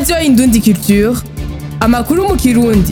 radiyo indundi culture amakuru mu kirundi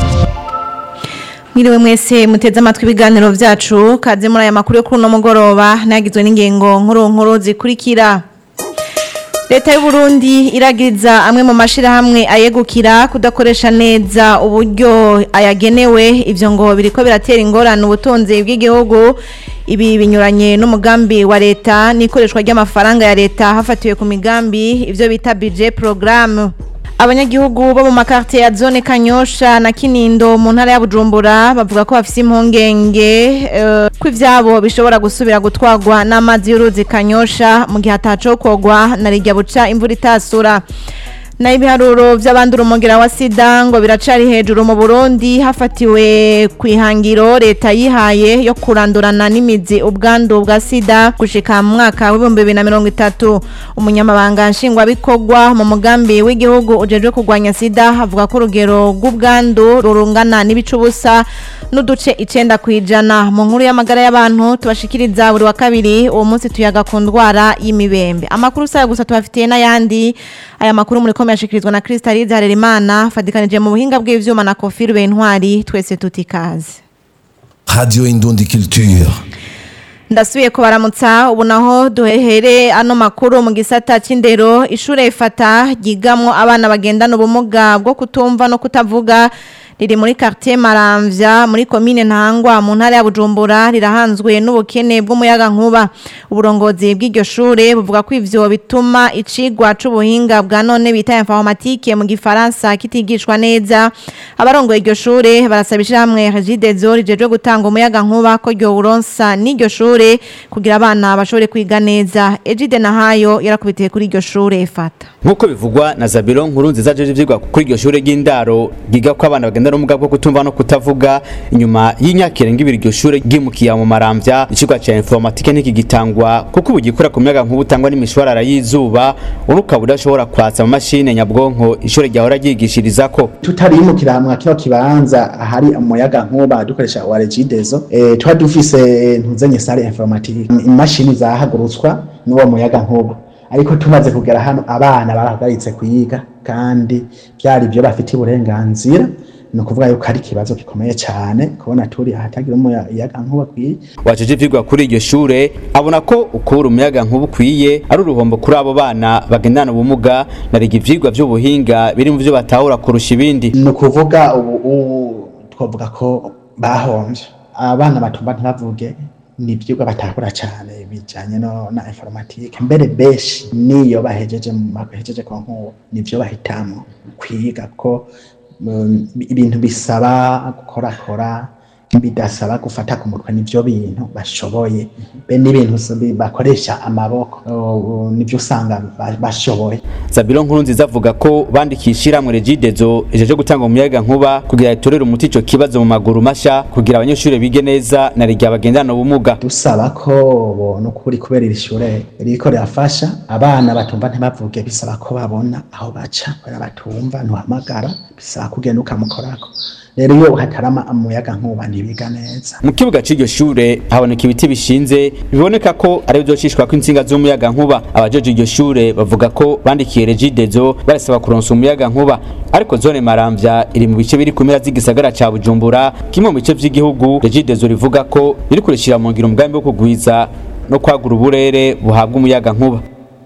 Mwiriwe mwese muteze amatwi ibiganiro vyacu kaze muri aya makuru yo kuri uno mugoroba nagizwe n'ingengo nkuru nkuru zikurikira Leta y'u Burundi iragiriza amwe mu mashirahamwe ayegukira kudakoresha neza uburyo ayagenewe ivyo ngo biriko biratera ingorane ubutunzi bw'igihugu ibi binyuranye n'umugambi wa leta n'ikoreshwa ry'amafaranga ya leta hafatiwe ku migambi ivyo bita budget programme abanyagihugu bo mu makartie ya zone kanyosha na kinindo mu ntara ya bujumbura bavuga ko bafise impungenge uh, ko ivyabo bishobora gusubira gutwarwa n'amazi y'uruzi kanyosha mu gihe atacokogwa na rirya buca imvura itasura na ibiharuro vy'abandura umugera wa sida ngo biracari hejuru mu Burundi hafatiwe kwihangiro leta yihaye yo kurandurana n'imizi ubwandu bwa sida gushika mu mwaka w'ibihumbi bibiri na mirongo itatu umunyamabanga nshingwabikorwa mu mugambi w'igihugu ujejwe kurwanya sida avuga ko urugero rw'ubwandu rurungana n'ibice ubusa n'uduce icenda kw'ijana mu nkuru y'amagara y'abantu tubashikiriza buri wa kabiri uwo munsi tuyaga ku ndwara y'imibembe amakuru saya gusa tubafitiye n'ayandi aya makuru muri komeye ashikirizwa na Kristalize Harerimana fadikanije mu buhinga bw'ivyuma na Kofi Bentwari twese tutikaze Radio Indundi Culture. ndasubiye kubaramutsa ubu naho duhehere ano makuru mu gisata c'indero ishure ifata ryigamwo abana bagendana ubumuga bwo kutumva no kutavuga riri muri quartier Maramvya muri commune Ntangwa mu ntara ya Bujumbura rirahanzwe n'ubukene bw'umuyaga nkuba uburongozi bw'iryo shure buvuga ko ivyo bituma icigwa c'ubuhinga bwa none bita informatique mu gifaransa kitigishwa neza abarongoye iryo shure barasabisha hamwe Regidezo rijejwe gutanga umuyaga nkuba ko ryo uronsa n'iryo shure kugira abana bashobore kwiga neza Ejide Nahayo yarakubitiye kuri iryo shure ifata nk'uko bivugwa na Zabiro nkuru nziza jeje ivyigwa kuri iryo shure ry'indaro giga ko abana bagenda n'ubumuga bwo kutumva no kutavuga inyuma y'imyaka irenga ibiri iryo shure ryimukiye mu maramvya icigwa ca informatique ntikigitangwa kuko ubu gikora ku muyaga nkuba utangwa n'imishwarara y'izuba uruka budashobora kwatsa mu mashine nyabwonko ishure ryahora ryigishirizako tutarimukira hamwe kino kibanza ahari umuyaga nkuba dukoresha wa regidezo eh, tuba dufise ntuzenye sale informatique imashini zahagurutswa n'uwo muyaga nkuba ariko tumaze kugera hano abana barahagaritse kuyiga kandi byari byo bafite uburenganzira ni ukuvuga yuko ari ikibazo gikomeye cyane kubona turi ahatagira umuyaga nkuba kwiye wajeje ivyigwa kuri iryo shure abona ko ukura umuyaga nkuba ukwiye ari uruhombo kuri abo bana bagendana ubumuga nariga ivyigwa vy'ubuhinga biri mu vyo batahura kurusha ibindi ni ukuvuga ubu ubu twavuga ko bahomvye abana batumva ntibavuge ni ibyigwa batakura cyane bijyanye no na informatique mbere benshi niyo bahejeje bahejeje ku nkuba nibyo bahitamo kwiga ko um, ibintu bisaba gukorakora bidasaba gufata ku mutwe nivyo bintu bashoboye be n'ibintu bakoresha amaboko uh, nivyo usanga bashoboye Zabiro nkuru nziza avuga ko bandikishira mu regidezo ejeje gutanga umuyaga nkuba kugira itorere umuti ico kibazo mu maguru masha kugira abanyeshuri bige neza na rigya bagendana ubumuga dusaba ko bona ukuri kubera iri shure riko rirafasha abana batumva ntibavuge bisaba ko babona aho baca kubera batumva ntuhamagara bisaba kugenda ukamukorako rero iyo hatarama umuyaga nkuba ntibiga neza mu kibuga c'iryo shure haboneka ibiti bishinze biboneka ko ari bizocishwa ko intsinga z'umuyaga nkuba abajeje iryo shure bavuga ko bandikiye regidezo barasaba kuronsa umuyaga nkuba ariko zone maramvya iri mu bice biri ku mpera z'igisagara ca bujumbura kimwe mu bice vy'igihugu regidezo rivuga ko riri kurishira mu ngiro umugambi wo kugwiza no kwagura uburere buhabwa umuyaga nkuba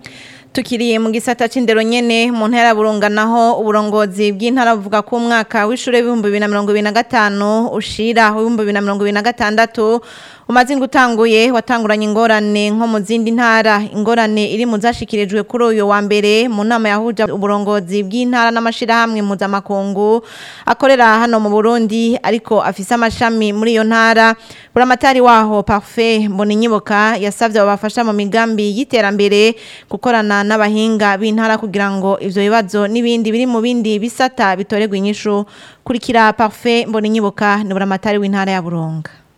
tukiriye mu gisata c'indero nyene mu ntara burunga naho uburongozi bw'intara buvuga ko umwaka w'ishure w'ibihumbi bibiri na mirongo ibiri na gatanu ushira w'ibihumbi bibiri na mirongo ibiri na gatandatu umaze utanguye watanguranye ingorane nko mu zindi ntara ingorane iri mu zashikirijwe kuri uyu wa mbere mu nama yahuje uburongozi bw'intara n'amashirahamwe mpuzamakungu akorera hano mu Burundi ariko afise amashami muri iyo ntara buramatari waho Parfait Mboninyiboka yasavye abafasha mu migambi y'iterambere gukorana n'abahinga b'intara kugira ngo ivyo bibazo n'ibindi biri mu bindi bisata bitoregwa inyishu kurikira Parfait Mboninyiboka ni buramatari w'intara ya Burunga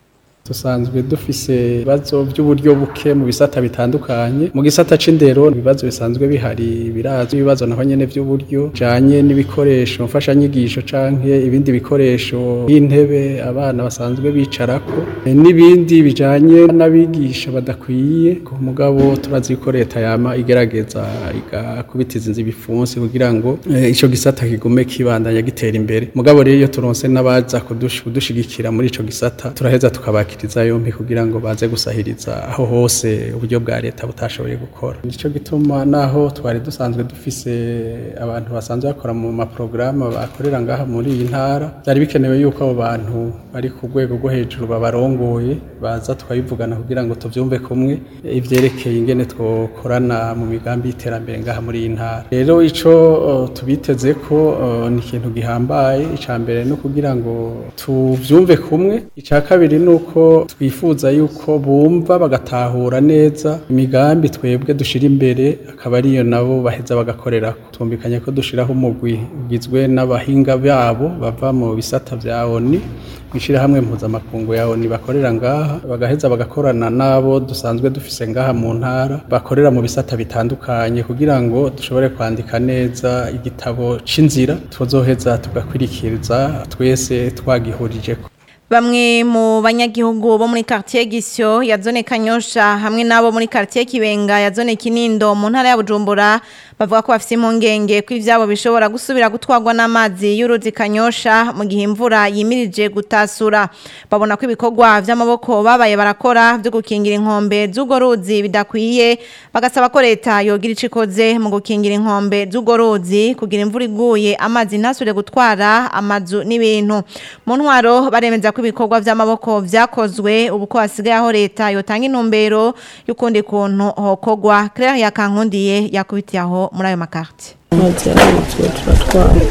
dusanzwe dufise ibibazo by'uburyo buke mu bisata bitandukanye mu gisata c'indero ibibazo bisanzwe bihari birazi ibibazo naho nyene by'uburyo bijanye n'ibikoresho mfashanyigisho canke ibindi bikoresho y'intebe abana basanzwe bicarako e, n'ibindi bijanye n'abigisha badakwiye ku mugabo turazi ko leta yama igerageza igakubitiza inzu ibipfunsi kugira ngo e, ico gisata kigume kibandanya gitera imbere mugabo rero iyo turonse n'abaza kudush- kudushigikira muri ico gisata turaheza tukabakiriza yompi kugira ngo baze gusahiriza aho hose uburyo bwa leta butashoboye gukora nico gituma naho twari dusanzwe dufise abantu basanzwe bakora mu maporogaramu bakorera ngaha muri iyi ntara byari bikenewe yuko abo bantu bari ku rwego rwo hejuru babarongoye baza tukabivugana kugira ngo tuvyumve kumwe eh, ivyerekeye ingene twokorana mu migambi y'iterambere ngaha muri iyi ntara rero ico eh, tubiteze ko eh, ni ikintu gihambaye ica mbere no kugira ngo tuvyumve kumwe ica kabiri ni uko twifuza yuko bumva bagatahura neza imigambi twebwe dushira imbere akaba ariyo nabo baheza bagakorerako tumvikanye ko dushiraho umugwi ugizwe n'abahinga babo bava mu bisata vya ONU mw'ishirahamwe mpuzamakungu ya ONU bakorera ngaha bagaheza bagakorana n'abo dusanzwe dufise ngaha mu ntara bakorera mu bisata bitandukanye kugira ngo dushobore kwandika neza igitabo c'inzira tuzoheza tugakwirikiriza twese twagihurijeko Bamwe mu banyagihugu bo muri quartier Gisyo ya zone Kanyosha hamwe nabo muri quartier Kibenga ya zone Kinindo mu ntara ya Bujumbura bavuga ko bafite impungenge ko ivyabo bishobora gusubira gutwarwa n'amazi y'uruzi Kanyosha mu gihe imvura yimirije gutasura babona ko ibikorwa vy'amaboko babaye barakora byo gukingira inkombe z'ugo ruzi bidakwiye bagasaba ko leta yogira icikoze mu gukingira inkombe z'ugo ruzi kugira imvura iguye amazi ntasubire gutwara amazu n'ibintu mu ntwaro baremeza ko ibikorwa vy'amaboko vyakozwe ubu ko hasigaye aho leta yotanga intumbero y'ukundi kuntu hokogwa Claire Yakankundiye yakubitiye aho muri ayo makarti mazi yararitswe turatwara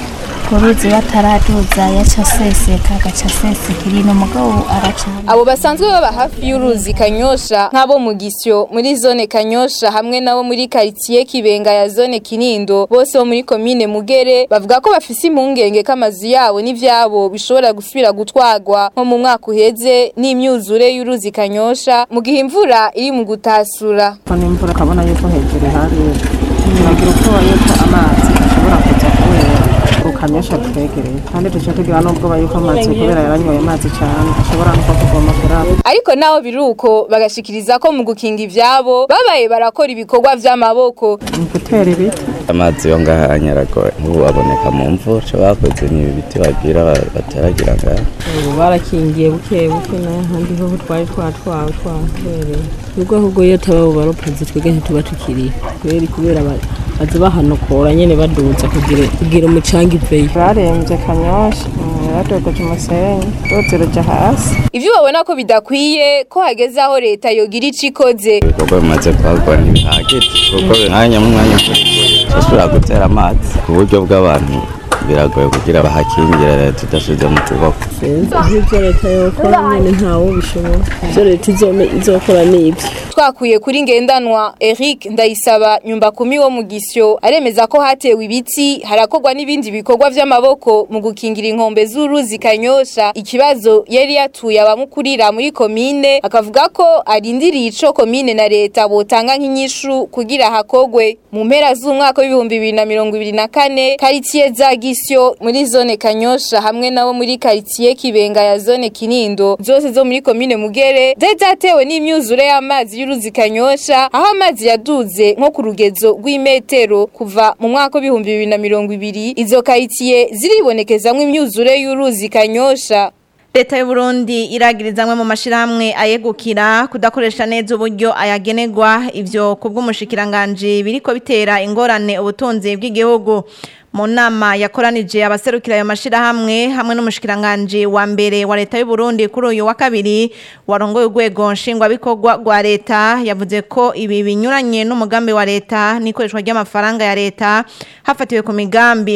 uruzi bataraduza yaca aseseka agaca aseseka irino mugabo aracana abo basanzwe baba hafi y'uruzi kanyosha nk'abo mu gisyo muri zone kanyosha hamwe nabo muri karitsiye kibenga ya zone kinindo bose bo muri komine mugere bavuga ko bafise impungenge ko amazu yabo n'ivyabo bishobora gusubira gutwarwa nko mu mwaka uheze n'imyuzure y'uruzi kanyosha mu gihe imvura iri mu gutasura kubona imvura ukabona yuko hejuru hari nagira ubwoba yuko amazi ashobora kuza kubera ukanyosha twegereye kandi duce tugira n'ubwoba yuko amazi kubera yaranyoye amazi cyane ashobora no kuvoma kurabo ariko naho biri uko bagashikiriza ko mu gukinga ivyabo babaye barakora ibikorwa vy'amaboko ni gutera ibiti amazi yo ngaha anyaragoye nk'ubu aboneka mu mvura icyo bakoze ni ibiti bagira ba- bateragira ngaha ubu barakingiye buke buke n'ahandi ho twari twatwawe twahereye ubwo ahubwo iyo taba abo baropazi twebwe ntituba tukiriye kubera kubera ba- baza bahanokora nyene baduza kugira kugira umucanga iveyo barembye kanyosha yaradogoje umusenyi rwose ruja hasi ivyo babona ko bidakwiye ko hageze aho leta yogira ico ikoze ibikorwa bimaze kuhagwa ntibihagije kuko mwanya mu mwanya ushobora gutera amazi ku buryo bw'abantu biragoye kugira bahakingire leta idasize mu kuboko ivyo leta yokora nyene ntawe bishobora ivyo leta izome- izokora n'ivyo twakuye kuri ngendanwa Eric Ndayisaba nyumba kumi wo mu gisyo aremeza ko hatewe ibiti harakorwa n'ibindi bikorwa vy'amaboko mu gukingira inkombe z'uruzi kanyosha ikibazo yari yatuye abamukurira muri komine akavuga ko arindiriye ico komine na leta botanga nk'inyishu kugira hakogwe mu mpera z'umwaka w'ibihumbi bibiri na mirongo ibiri na kane karitsiye za gisyo muri zone kanyosha hamwe nabo muri karitsiye kibenga ya zone kinindo zose zo muri komine mugere zari zatewe n'imyuzure y'amazi y'uruzi kanyosha aho amazi yaduze nko ku rugezo rw'imetero kuva mu mwaka w'ibihumbi bibiri na mirongo ibiri izo karitsiye ziribonekezamwo imyuzure y'uruzi kanyosha Leta y'u Burundi iragiriza amwe mu mashirahamwe ayegukira kudakoresha neza uburyo ayagenerwa ivyo kubw'umushikiranganje biriko bitera ingorane ubutunzi bw'igihugu mu nama yakoranije abaserukira ayo mashirahamwe hamwe n'umushikiranganje wa mbere wa leta y'u Burundi kuri uyu wa kabiri warongoye urwego nshingwabikorwa rwa leta yavuze ko ibi binyuranye n'umugambi wa leta n'ikoreshwa ry'amafaranga ya leta hafatiwe ku migambi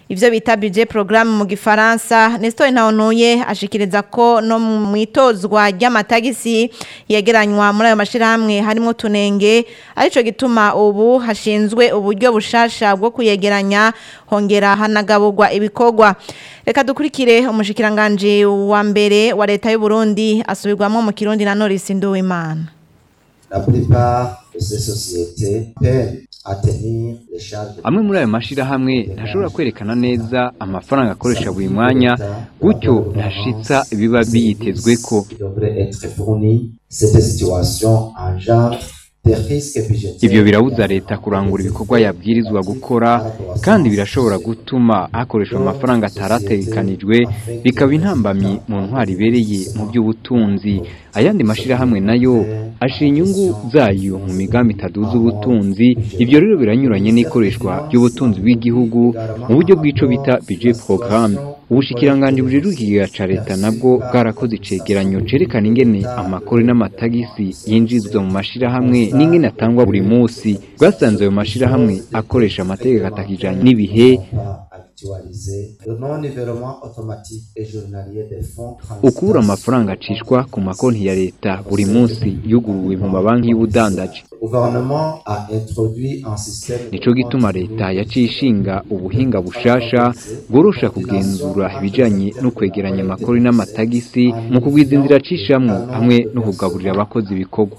ivyo bita budget programme mu gifaransa Nestor Ntawontuye ashikiriza ko no mu itozwa ry'amatagisi yegeranywa muri ayo mashirahamwe harimo tunenge arico gituma ubu hashinzwe uburyo bushasha bwo kuyegeranya hongera hanagaburwa ibikorwa reka dukurikire umushikiranganje wa mbere wa leta y'u Burundi asubirwamo mu Kirundi na Norris Nduwimana La plupart de ces sociétés peinent à tenir les charges de amwe muri ayo mashirahamwe ntashobora kwerekana neza amafaranga akoresha buri mwanya gutyo ntashitsa ibiba biyitezwe ko qui devraient être fournis. Cette situation engendre des risques budgétaires. ivyo birabuza leta kurangura ibikorwa yabwirizwa gukora kandi birashobora gutuma hakoreshwa amafaranga atarategekanijwe bikaba intambamyi mu ntwari ibereye mu by'ubutunzi ayandi mashirahamwe nayo ashira inyungu zayo mu migambi itaduza ubutunzi ivyo rero biranyuranye n'ikoreshwa ry'ubutunzi bw'igihugu mu buryo bw'ico bita budget programme ubushikiranganji bujejwe ikigega ca leta nabwo bwarakoze icegeranyo cerekana ingene amakori n'amatagisi yinjizwa mu mashirahamwe n'ingene atangwa buri musi bwasanze ayo mashirahamwe akoresha amategeko atakijanye n'ibihe Actualiser le non-nivellement automatique et journalier des fonds ukubura amafaranga acishwa ku makonti ya leta buri munsi yuguruwe mu mabanki y'ubudandaji Le gouvernement a introduit un système nico gituma leta yaciye ishinga ubuhinga bushasha bworosha kugenzura ibijanye no kwegeranya amakori n'amatagisi mu kugwiza inzira acishamwo hamwe no kugaburira abakozi ibikorwa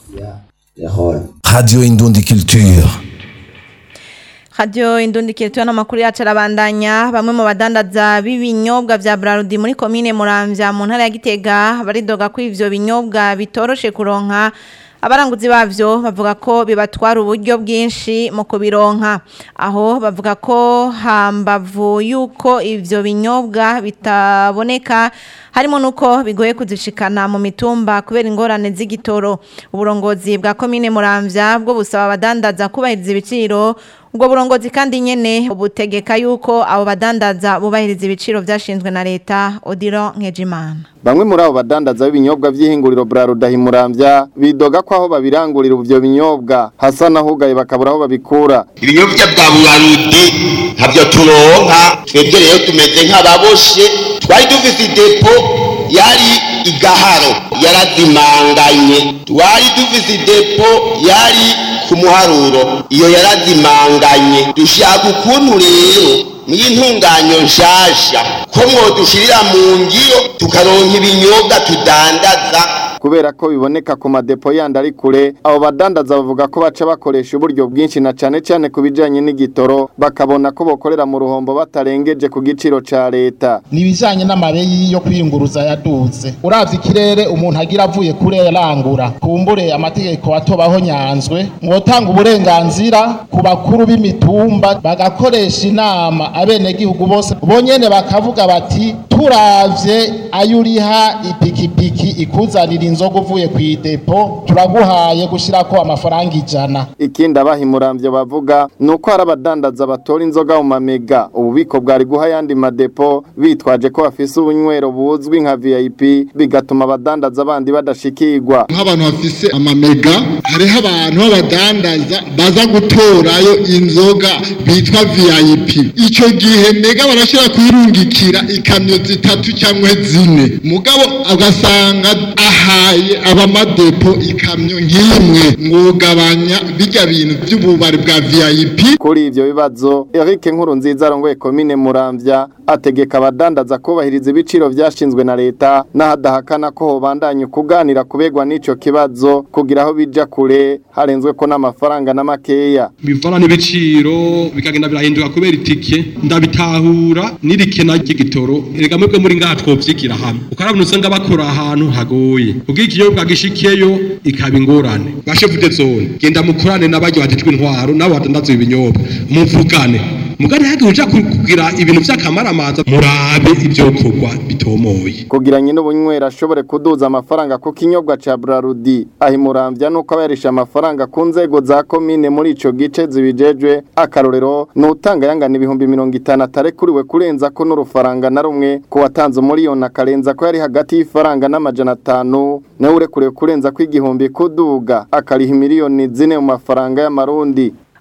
Radio Indundi Culture. Radio Indundikire tuya n'amakuru yacu arabandanya bamwe mu badandaza b'ibinyobwa vya Brarudi muri komine Muramvya mu ntara ya Gitega baridoga ko ivyo binyobwa bitoroshe kuronka abaranguzi bavyo bavuga ko bibatwara uburyo bwinshi mu kubironka aho bavuga ko hambavu yuko ivyo binyobwa bitaboneka harimo nuko bigoye kuzishikana mu mitumba kubera ingorane z'igitoro uburongozi bwa komine Muramvya bwo busaba abadandaza kubahiriza ibiciro ubwo burongozi kandi nyene butegeka yuko abo badandaza bubahiriza ibiciro vyashinzwe na leta Odilo Nkejimana Bamwe muri abo badandaza b'ibinyobwa vy'ihinguriro Brarudi Muramvya bidoga ko aho babirangurira ivyo binyobwa hasa nahugaye bakabura aho babikura. ibinyobwa bwa burarudi ntabyo turonka twebwe rero tumeze nk'ababoshe twari dufise idepo yari igaharo yarazimanganye twari dufise idepo yari ku muharuro iyo yarazimanganye dushaka ukuntu rero n'intunganyo nshasha ko mwodushirira mu ngiro tukaronka ibinyobwa tudandaza kubera ko biboneka ku madepo yandi ari kure abo badandaza bavuga ko baca bakoresha uburyo bwinshi na cane cane ku bijanye n'igitoro bakabona ko bokorera mu ruhombo batarengeje ku giciro ca leta ni ibijyanye n'amabeyi yo kwiyunguruza yaduze uravye ikirere umuntu agira avuye kure yarangura kumbure amategeko atobaho nyanzwe mwotanga uburenganzira ku bakuru b'imitumba bagakoresha inama abenegihugu bose bonyene bakavuga bati turavye ayo uriha ipikipiki ikuzanira inzoga uvuye ku idepo turaguhaye gushirako amafaranga ijana ikindi abahimuramvyo bavuga ni uko hari abadandaza batora inzoga mu mamega ububiko bwari guha ayandi madepo bitwaje ko bafise ubunywero buzwi nka vip bigatuma abadandaza bandi badashikirwa nk'abantu bafise amamega hariho abantu b'abadandaza baza gutorayo inzoga bitwa vip icyo gihe mega barashobora kuyirungikira ikamyo zitatu cyangwa zine mugabo ugasanga ahaye abamadepo ikamyo nk'imwe mwugabanya bijya bintu by'ububari bwa vip kuri ivyo bibazo Eric Nkuru nziza arongoye komine Muramvya ategeka abadandaza kubahiriza ibiciro vyashinzwe na leta n'ahadahakana ko hobandanya kuganira kubegwa n'ico kibazo kugira aho bija kure harenzwe ko n'amafaranga n'amakeya bivana n'ibiciro bikagenda birahinduka kubera itike ndabitahura n'irikena ry'igitoro erega mwebwe muri ngaha twovyigira hamwe ukarabona usanga bakora ahantu hagoye ubwo ikinyobwa gishikiyeyo ikaba ingorane bashefu de zone genda mukorane n'abaryo bajejwe intwaro nabo badandaza ibinyobwa muvugane mugani hagiye uja kugira ibintu vy'akamaramaza murabe ivyokorwa bitomoye kugira nyine ubunywera ashobore kuduza amafaranga ku kinyobwa ca Brarudi ahimuramvya nuko abayarisha amafaranga ku nzego za komine muri ico gice zibijejwe akarorero nutanga yangana ibihumbi mirongo itanu atarekuriwe kurenza ko n'urufaranga na rumwe ku watanze umuriyoni akarenza ko yari hagati y'ifaranga n'amajana atanu nawe urekuriwe kurenza ko igihumbi kuduga akariha miliyoni zine mu mafaranga y'amarundi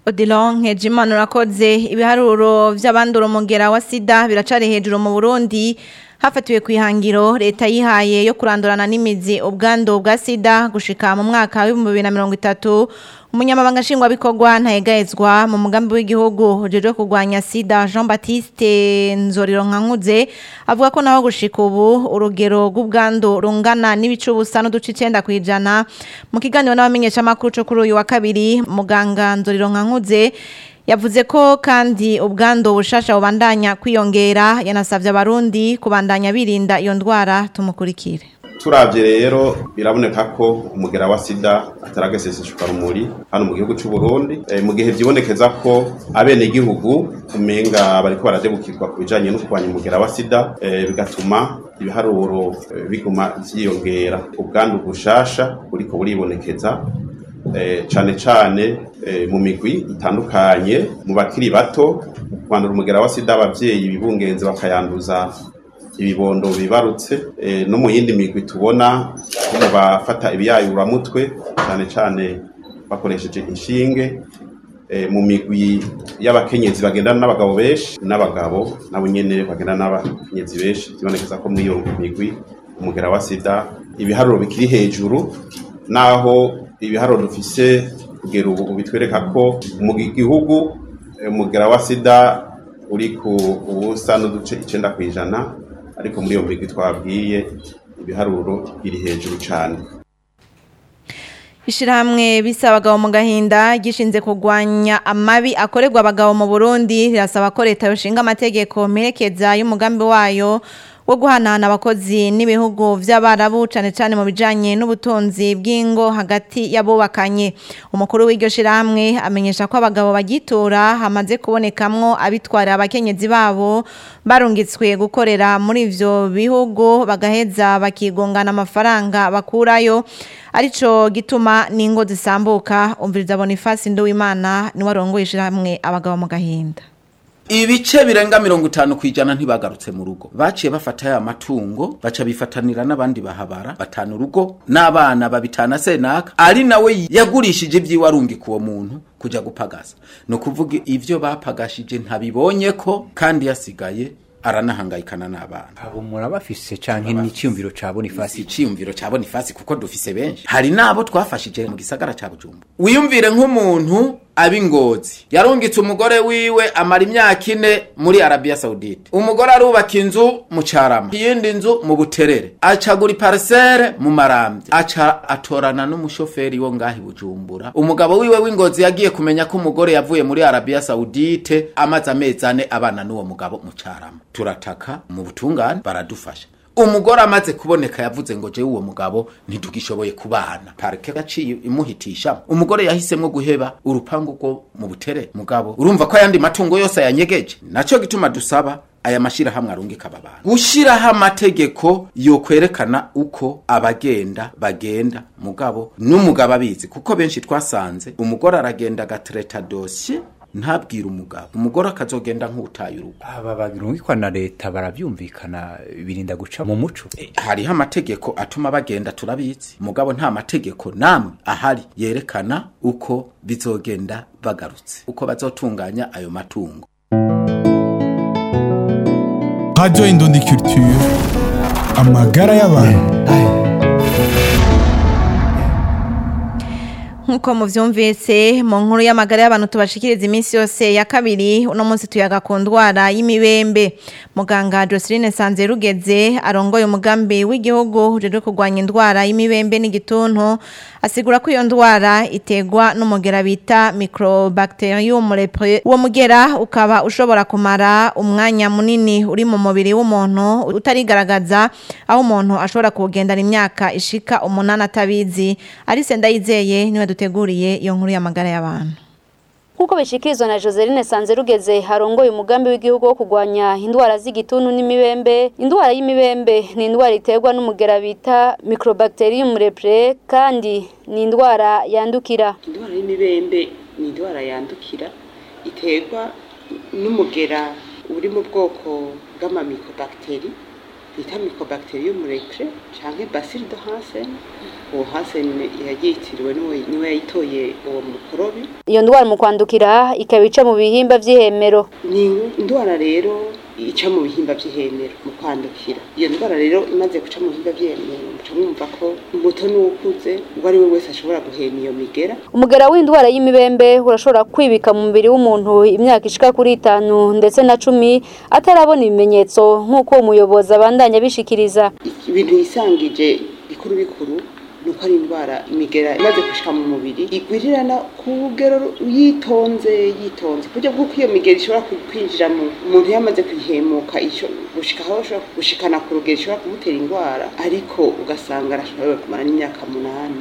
Odilon Nkejimana urakoze ibiharuro vy'abandura umugera wa sida biracari hejuru mu Burundi hafatiwe ku ihangiro leta yihaye yo kurandurana n'imizi ubwandu bwa sida gushika mu mwaka w'ibihumbi bibiri na mirongo itatu umunyamabanga nshingwabikorwa ntayegayezwa mu mugambi w'igihugu ujejwe kurwanya sida jean baptiste nzoriro nkankuze avuga ko naho gushika ubu urugero rw'ubwandu rungana n'ibice ubusa n'uduce icenda ku ijana mu kiganiro n'abamenyeshamakuru co kuri uyu wa kabiri muganga nzoriro nkankuze yavuze ko kandi ubwandu bushasha bubandanya kwiyongera yanasavye abarundi kubandanya birinda iyo ndwara tumukurikire turavye rero biraboneka ko umugera wa sida atarageseseshwa rumuri hano mu gihugu c'u Burundi e, mu gihe vyibonekeza ko abene igihugu umenga bariko baradebukirwa ku bijanye no kurwanya umugera wa sida e, bigatuma ibiharuro e, biguma vyiyongera ubwandu bushasha buriko buribonekeza e, cane cane e, mu migwi itandukanye mu bakiri bato kwandura umugera wa sida abavyeyi bibungenze bakayanduza ibibondo bibarutse e, no mu yindi migwi tubona mu bafata ibiyayuramutwe cyane cyane bakoresheje inshinge e, mu migwi y'abakenyezi bagendana n'abagabo benshi n'abagabo nabo nyene bagendana n'abakenyezi benshi bibonekeza ko muri iyo migwi umugera wa sida ibiharuro bikiri hejuru naho ibiharuro dufise kugera ubu bitwereka ko mu gihugu umugera wa sida uri ku ubusa n'uduce icenda ku ijana ariko muri iyo migwi twabwiye ibiharuro biri hejuru cyane Ishirahamwe bisa abagabo mu gahinda gishinze kurwanya amabi akorerwa abagabo mu Burundi rirasaba ko leta yoshinga amategeko merekeza y'umugambi wayo wo guhanahana abakozi n'ibihugu vy'abarabu cane cane mu bijanye n'ubutunzi bw'ingo hagati y'abubakanye umukuru w'iryo shirahamwe amenyesha ko abagabo bagitora hamaze kubonekamwo abitwara abakenyezi babo barungitswe gukorera muri ivyo bihugu bagaheza bakigongana amafaranga bakurayo arico gituma n'ingo zisambuka umviriza Boniface Nduwimana ni warongoye ishirahamwe abagabo mu gahinda ibice birenga mirongo itanu ku ijana ntibagarutse mu rugo baciye bafata ya matungo baca bifatanira n'abandi bahabara batanu urugo n'abana babitana senaka ari nawe yagurishije ibyiwe arungika uwo muntu kuja gupagasa ni ukuvuga ivyo bapagashije ntabibonye ko kandi yasigaye aranahangayikana n'abana abo murabafise canke n'iciyumviro ca Boniface iciyumviro ca Boniface kuko dufise benshi hari nabo twafashije mu gisagara ca Bujumbura wiyumvire nk'umuntu abingozi yarungitse umugore wiwe amara imyaka ine muri Arabia Saudite umugore arubaka inzu mu Carama iyindi nzu mu Buterere acagura parcelle mu Maramvya aca atorana n'umushoferi wo ngahi Bujumbura umugabo wiwe w'ingozi yagiye kumenya ko umugore yavuye muri Arabia Saudite amaze amezi ane abana n'uwo mugabo mu Carama turataka mu butungane baradufasha umugore amaze kuboneka yavuze ngo je uwo mugabo ntidugishoboye kubana parike gaciye imuhitisha umugore yahisemwo guheba urupangu rwo mu butere mugabo urumva ko ayandi matungo yose yanyegeje naco gituma dusaba aya mashira hamwe arungika aba bantu gushiraho amategeko yokwerekana uko abagenda bagenda mugabo n'umugabo abizi kuko benshi twasanze umugore aragenda agatereta dosiye ntabwira umugabo umugore akazogenda nk'utaye urugo aba babirungikwa na leta baravyumvikana birinda guca mu muco e, hariho amategeko atuma bagenda turabizi mugabo nta mategeko namwe ahari yerekana uko bizogenda bagarutse uko bazotunganya ayo matungo Radio Indundi Culture amagara y'abantu nkuko muvyumvise mu nkuru y'amagara y'abantu tubashikiriza iminsi yose ya kabiri uno munsi tuyaga ku ndwara y'imibembe muganga Joseline Sanzerugeze arongoye umugambi w'igihugu uje kurwanya indwara y'imibembe n'igituntu asigura ko iyo ndwara itegwa n'umugera bita Microbacterium leprae uwo mugera ukaba ushobora kumara umwanya munini uri mu mubiri w'umuntu utarigaragaza aho umuntu ashobora kugendana imyaka ishika umunani atabizi Alice Ndayizeye niwe duteguriye iyo nkuru y'amagara y'abantu Nkuko bishikirizwa na Joseline Sanzerugeze harongoye umugambi w'igihugu wo kurwanya indwara z'igituntu n'imibembe indwara y'imibembe ni indwara iterwa n'umugera bita Microbacterium leprae kandi ni indwara yandukira indwara y'imibembe ni indwara yandukira iterwa n'umugera uri mu bwoko bw'amamikobacteri bita mycobacterium repre canke bacille de Hansen uwo Hansen yagitiriwe niwe niwe yayitoye uwo mukorobi iyo ndwara mu kwandukira ikaba ica mu bihimba vy'ihemero ni indwara rero ica mu bihimba by'ihemero mu kwandukira iyo ndwara rero imaze guca mu bihimba by'ihemero muca mwumva ko umuto n'uwukuze uwo ari we wese ashobora guhema iyo migera umugera w'indwara y'imibembe urashobora kwibika mu mubiri w'umuntu imyaka ishika kuri itanu ndetse na cumi atarabona ibimenyetso nk'uko umuyobozi abandanya abishikiriza ibintu yisangije bikuru bikuru nuko ari indwara imigera imaze gushika mu mubiri igwirirana ku rugero yitonze yitonze ku buryo bw'uko iyo migera ishobora kwinjira mu umuntu yamaze kuyihemuka gushika aho ashobora gushikana ku rugero ishobora kumutera indwara ariko ugasanga arashoboye kumara n'imyaka munani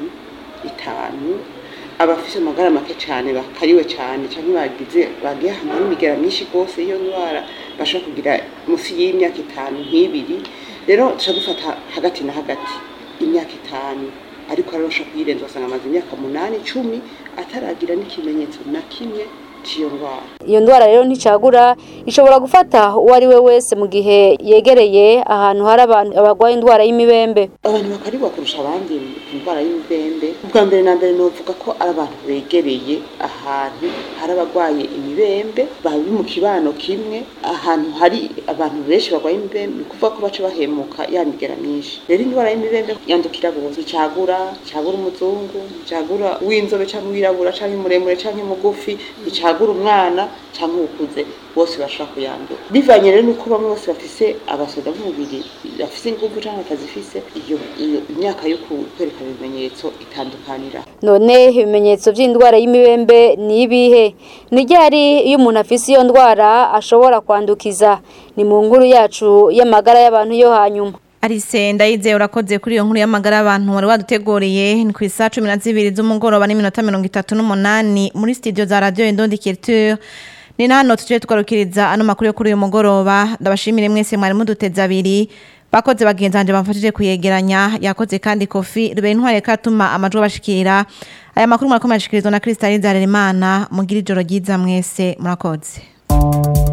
itanu abafise amagara make cyane bakariwe cyane cyangwa bagize bagiye ahantu hari imigera myinshi rwose iyo ndwara bashobora kugira munsi y'imyaka itanu nk'ibiri rero dushobora dufata hagati na hagati imyaka itanu ariko ararusha kuyirenza ugasanga amaze imyaka munani icumi ataragira n'ikimenyetso na kimwe cy'iyo ndwara iyo ndwara rero nticagura ishobora gufata uwo ari we wese mu gihe yegereye ahantu hari abantu barwaye indwara y'imibembe abantu bakarigwa kurusha abandi indwara y'imibembe ubwa mbere na mbere novuga ko ari abantu begereye ahantu hari abarwaye imibembe bari mu kibano kimwe ahantu hari abantu benshi barwaye imibembe ni ukuvuga ko baca bahemuka ya migera myinshi rero indwara y'imibembe yandukira bose icagura icagura umuzungu icagura uw'inzobe cyangwa uwirabura cyangwa muremure cyangwa mugufi icagura umwana cyangwa ukuze bose bashobora kuyandura bivanye rero nuko bamwe bose bafise abasoda b'umubiri bafise ingufu cyangwa batazifise iyo iyo imyaka yo kwerekana ibimenyetso itandukanira none ibimenyetso by'indwara y'imibembe ni ibihe ni ryari iyo umuntu afise iyo ndwara ashobora kwandukiza ni mu nkuru yacu y'amagara y'abantu yo hanyuma Arise ndayize urakoze kuri iyo nkuru y'amagara abantu wari waduteguriye ni ku isa cumi na zibiri z'umugoroba n'iminota mirongo itatu n'umunani muri studio za radio Indondi Culture ni hano tuje tugarukiriza ano makuru yo kuri uyu mugoroba ndabashimire mwese mwari muduteze abiri bakoze bagenzi banje bamfashije kuyegeranya yakoze kandi kofi rube intware katuma amajwi bashikira aya makuru murakomeye ashikirizwa na Kristalina Harerimana mugira ijoro ryiza mwese murakoze